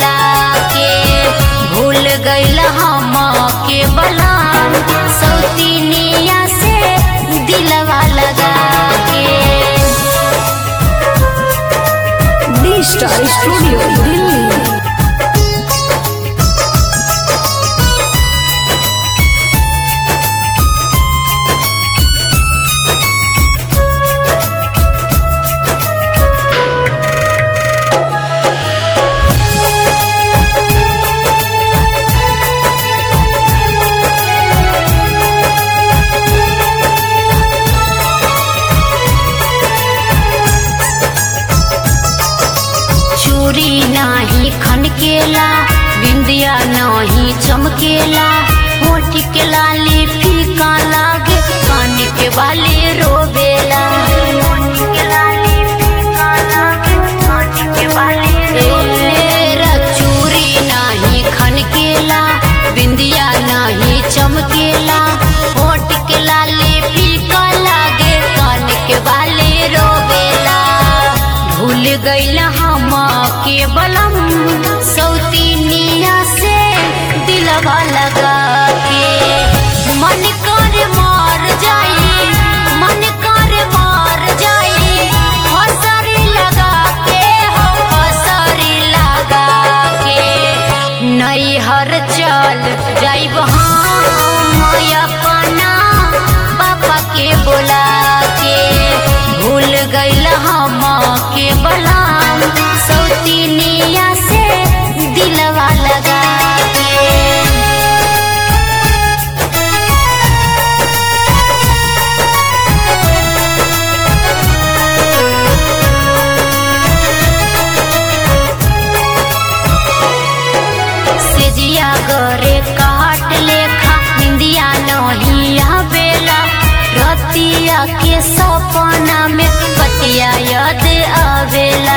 बोला के भूल गईल हम के बलाम सौतीनिया से दिलवा लगा के डी स्टार स्टूडियो दिल्ली चूड़ी नाही खनकेला बिंदिया नाही चमकेला होठ के लाली फीका लागे कान के बाली रोबेला तेरा चूड़ी नाही खनकेला बिंदिया नाही चमकेला होठ के लाली फीका लागे कान के बाली रोबेला भूल गईल हम के बलम सौतीनिया से दिलवा लगा के मन कर मार जाई मन कर मार जाई हसरी लगा के हो हसरी लगा के नैहर चल जाइब हम अपना पापा के बोला के भूल गईल हम के बलाम सौतीनिया से दिलवा लगा के सेजिया गरे काट लेखा निंदिया नहीं आवेला रतिया के सपना में पतिया याद आवेला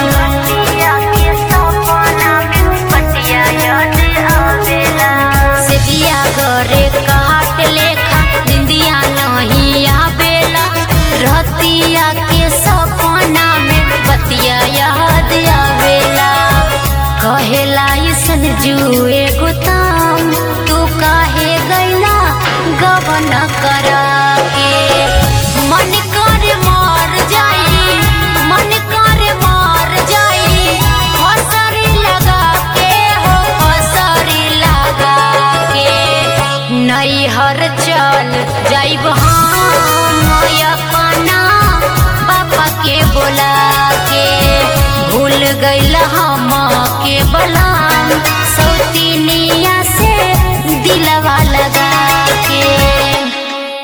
सेजिया गरे काट लेखा निंदिया नहीं आवेला रतिया के सपना में पतिया याद आवेला कहेला ऐसन जुए गुताम तू काहे गैला गवन करा के मन कर मार जाई मन कर मार जाई हसरी लगा के हो हसरी लगा के नैहर चल जाइब हम अपना पापा के बोला के भूल गईल हम के बलाम